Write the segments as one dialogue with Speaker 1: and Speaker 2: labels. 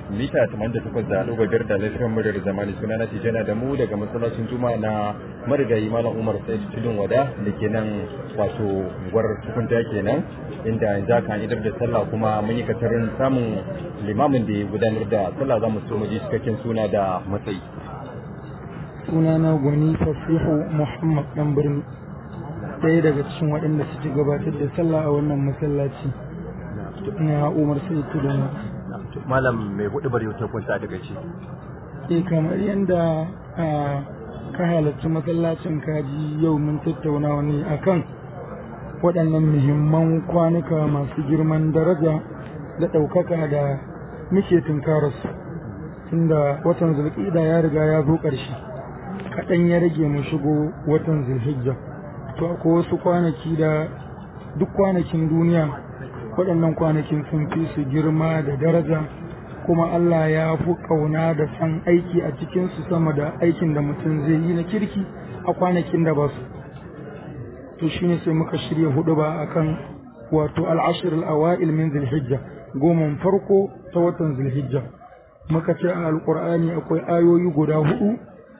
Speaker 1: mita 88 da ɗigo biyar da lafiyan muryar zamani suna na tijana da mu daga masallacin juma'a na marigayi malam umar sai tudun wada da ke nan wato gwar tukunta kenan inda yanzu aka idar da sallah kuma mun yi katarin samun limamin da ya gudanar da sallah za mu so mu ji cikakken suna da matsayi
Speaker 2: sunana gwani fasihu muhammad dan birni ɗaya daga cikin waɗanda suke gabatar da sallah a wannan masallaci na umar sai tudun
Speaker 1: malam mai hudu bari ta kwanta daga ci
Speaker 2: eh kamar yadda ka halarci masallacin kaji yau mun tattauna wani akan waɗannan muhimman kwanuka masu girman daraja da ɗaukaka da muke tunkararsu tunda watan zulƙida ya riga ya zo ƙarshe kaɗan ya rage mu shigo watan zulhijja to akwai wasu kwanaki da duk kwanakin duniya waɗannan kwanakin sun fi su girma da daraja kuma Allah ya fi ƙauna da san aiki a cikinsu sama da aikin da mutum zai yi na kirki a kwanakin da ba su to shine sai muka shirya hudu ba akan wato al'ashir al'awa'il min zulhijja goman farko ta watan zulhijja muka ce a alƙur'ani akwai ayoyi guda hudu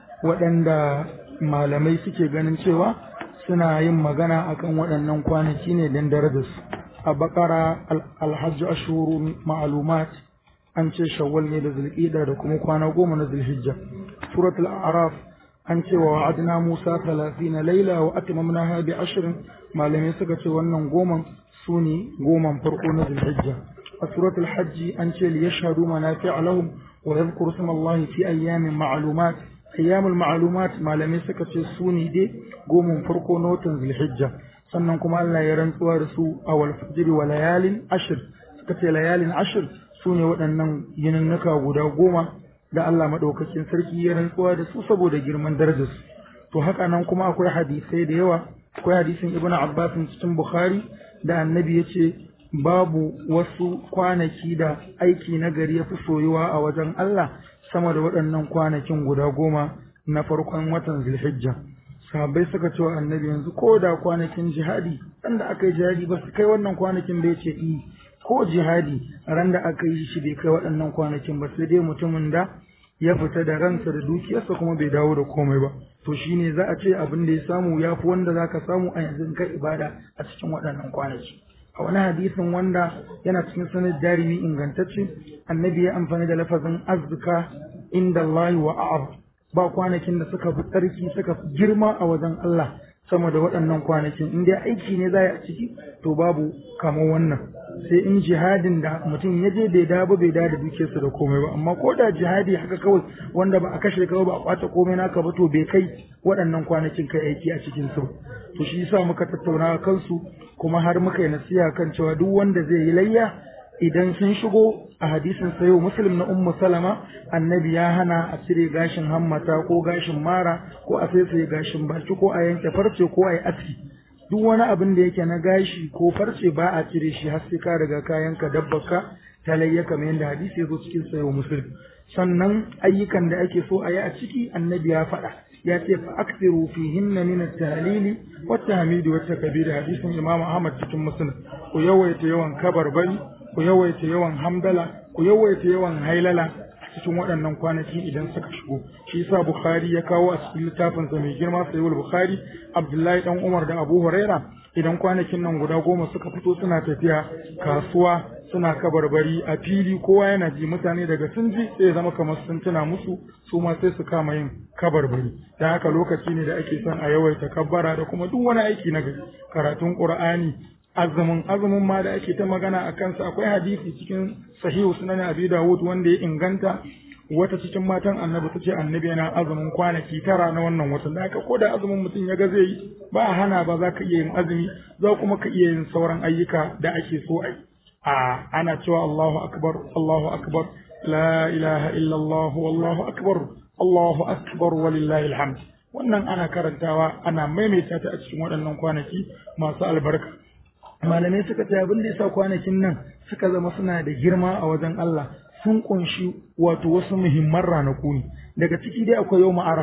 Speaker 2: waɗanda malamai suke ganin cewa suna yin magana akan waɗannan kwanaki ne don darajarsu a bakara alhajji ashuru ma'alumat an ce shawwal ne da zulqida da kuma kwana goma na zulhijja suratul a'raf an ce wa wa'adna musa 30 laila wa atmamnaha bi ashrin malamai suka ce wannan goman su ne goman farko na zulhijja a suratul hajji an ce li yashhadu manafi'a lahum wa yadhkuru isma fi ayyamin ma'lumat ayyamul ma'lumat malamai suka ce su ne dai goman farko na watan zulhijja sannan kuma Allah ya rantsuwa da su a wal fajri wa layalin ashir suka ce layalin ashir su ne waɗannan yininnuka guda goma da Allah maɗaukakin sarki ya rantsuwa da su saboda girman darajarsu to haka nan kuma akwai hadisai da yawa akwai hadisin ibnu abbas cikin bukhari da annabi ya ce babu wasu kwanaki da aiki na gari ya fi soyuwa a wajen Allah sama da waɗannan kwanakin guda goma na farkon watan zulhijja sahabbai suka ce wa annabi yanzu ko da kwanakin jihadi ran da aka yi jihadi ba su kai wannan kwanakin da ya ce i ko jihadi ran da aka yi shi bai kai waɗannan kwanakin ba sai dai mutumin da ya fita da ransa da dukiyarsa kuma bai dawo da komai ba to shine za a ce abin da ya samu ya fi wanda za ka samu a yanzu kai ibada a cikin waɗannan kwanaki a wani hadisin wanda yana cikin sanar darimi ingantacce annabi ya amfani da lafazin azzuka inda Allah wa a'ab ba kwanakin da suka fi tsarki suka fi girma a wajen Allah sama da waɗannan kwanakin in dai aiki ne za a ciki to babu kamar wannan sai in jihadin da mutum ya je bai dawo bai dawo da dukiyarsa da komai ba amma ko da jihadi haka kawai wanda ba a kashe ka ba a kwace komai naka ba to bai kai waɗannan kwanakin kai aiki a cikin su to shi yasa muka tattauna kansu kuma har muka yi nasiha kan cewa duk wanda zai yi layya idan sun shigo a hadisin sayo muslim na ummu salama annabi ya hana a cire gashin hammata ko gashin mara ko a saisaye gashin baki ko a yanke farce ko a yi aski duk wani abin da yake na gashi ko farce ba a cire shi har sai ka riga kayan ka dabbaka ta layya kamar yadda hadisi ya zo cikin sayo muslim sannan ayyukan da ake so a yi a ciki annabi ya faɗa ya ce fa aksiru fihinna min at-tahlili wa tahmidi wa takbir hadisin imam ahmad cikin muslim ku yawaita yawan kabarbari ku yawaita yawan hamdala ku yawaita yawan hailala cikin waɗannan kwanaki idan suka shigo shi yasa bukhari ya kawo a cikin littafin sa mai girma sayyid bukhari abdullahi dan umar da abu huraira idan kwanakin nan guda goma suka fito suna tafiya kasuwa suna kabarbari a fili kowa yana ji mutane daga sun ji sai zama kamar sun tuna musu su ma sai su kama yin kabarbari da haka lokaci ne da ake son a yawaita kabbara da kuma duk wani aiki na gari karatun qur'ani azumin azumin ma da ake ta magana a kansa akwai hadisi cikin sahihu sunan abi dawud wanda ya inganta wata cikin matan annabi ta ce annabi yana azumin kwanaki tara na wannan watan da haka ko da azumin mutum ya ga zai yi ba a hana ba za ka iya yin azumi za kuma ka iya yin sauran ayyuka da ake so a yi a ana cewa Allahu akbar Allahu akbar la ilaha illa Allah wallahu akbar Allahu akbar walillahi alhamd wannan ana karantawa ana maimaita ta a cikin waɗannan kwanaki masu albarka malamai suka ce abin da yasa kwanakin nan suka zama suna da girma a wajen Allah sun kunshi wato wasu muhimman ranaku ne daga ciki dai akwai yau arafa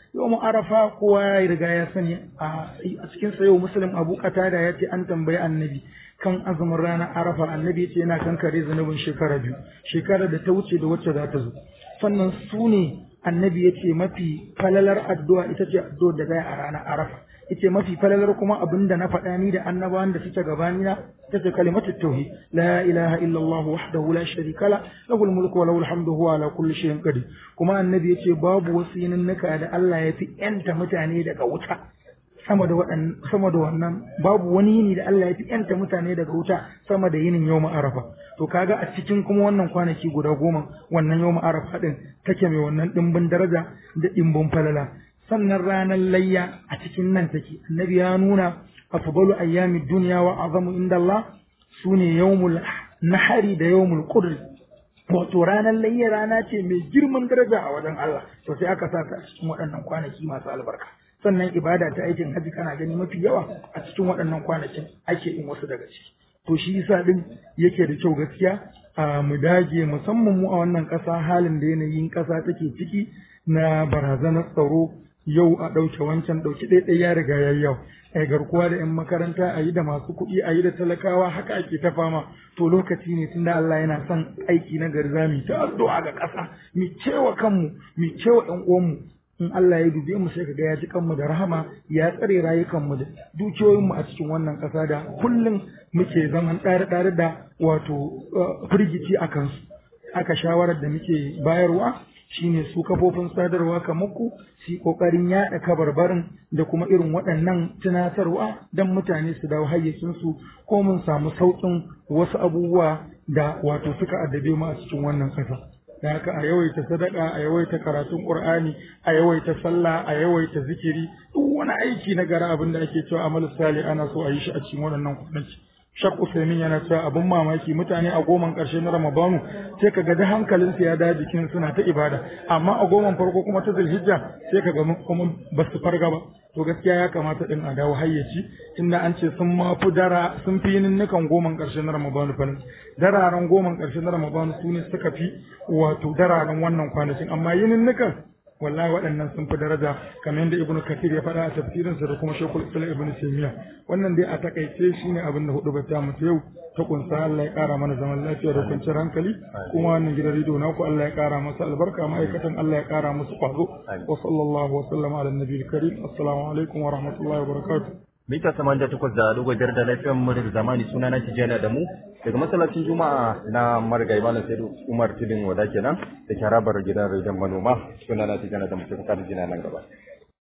Speaker 2: yau arafa kowa ya riga ya sani a cikin sa yau muslim abu qatada ya ce an tambayi annabi kan azumin ranar arafa annabi ya ce yana kankare zunubin shekara biyu shekara da ta wuce da wacce za ta zo sannan su ne annabi ya ce mafi falalar addu'a ita ce addu'ar da zai a ranar arafa ita mafi falalar kuma abin da na faɗa ni da annabawan da suke gabani na ita ce kalimatu tauhid la ilaha illallah wahdahu la sharika la lahul mulku wa lahul hamdu huwa ala kulli shay'in qadir kuma annabi ya ce babu wasu yininnika da Allah ya fi yanta mutane daga wuta sama da waɗannan sama da wannan babu wani yini da Allah ya fi yanta mutane daga wuta sama da yinin yau arafa to kaga a cikin kuma wannan kwanaki guda goma wannan yau arafa din take mai wannan dimbin daraja da dimbin falala sannan ranar layya a cikin nan take annabi ya nuna afdalu ayyamid dunya wa azamu inda Allah sune yawmul nahari da yawmul qudr wato ranar layya rana ce mai girman daraja a wajen Allah to sai aka sa ta a cikin waɗannan kwanaki masu albarka sannan ibada ta aikin haji kana gani mafi yawa a cikin waɗannan kwanakin ake yin wasu daga ciki to shi yasa din yake da kyau gaskiya a mu dage musamman mu a wannan ƙasa halin da yanayin ƙasa take ciki na barazanar tsaro yau a ɗauke wancan ɗauki ɗaiɗai ya riga ya yau a garkuwa da 'yan makaranta a yi da masu kuɗi a yi da talakawa haka ake ta fama to lokaci ne tunda Allah yana son aiki na gari za mu ta addu'a ga ƙasa mu cewa kanmu mu cewa ƴan uwanmu in Allah ya dube mu sai kaga ya ji kanmu da rahama ya tsare rayukanmu da dukiyoyinmu a cikin wannan ƙasa da kullum muke zaman ɗare-ɗare da wato firgici a kansu aka shawarar da muke bayarwa shine su kafofin sadarwa kamar ku su kokarin yaɗa kabarbarin da kuma irin waɗannan tunatarwa don mutane su dawo hayyacinsu ko mun samu sauƙin wasu abubuwa da wato suka addabe mu a cikin wannan ƙasa. da haka a yawaita sadaka a yawaita karatun qur'ani a yawaita sallah a yawaita zikiri duk wani aiki na gara abin da ake cewa amal salih ana so a yi shi a cikin waɗannan kwanaki Shak Usaimin yana cewa abin mamaki mutane a goman ƙarshe na Ramadanu sai kaga da hankalinsu ya da jikin suna ta ibada amma a goman farko kuma ta Zulhijja sai kaga kuma ba su farga ba to gaskiya ya kamata din a dawo hayyaci tunda an ce sun ma fi dara sun fi yininnikan goman ƙarshe na Ramadanu fa dararen goman ƙarshe na Ramadanu su ne suka fi wato dararen wannan kwanakin amma yininnikan wallahi waɗannan sun fi daraja kamar yadda ibnu kathir ya faɗa a tafsirinsa da kuma shekul islam ibnu taymiya wannan dai a takaice shine abin da hudu bata mu yau ta kunsa Allah ya ƙara mana zaman lafiya da kwanciyar hankali kuma wannan gidan rediyo naku Allah ya ƙara masa albarka ma'aikatan Allah ya ƙara musu ƙwazo wa sallallahu wa sallama ala nabiyil karim assalamu alaikum wa rahmatullahi wa barakatuh
Speaker 1: mita samaniya takwas da dogon jar da lafiyar mu da zamani suna na tijjani da mu daga masallacin juma'a na marigayi malam saidu umar tudun wada kenan da ke harabar gidan rediyon manoma suna na tijjani da mu sai ka jina nan gaba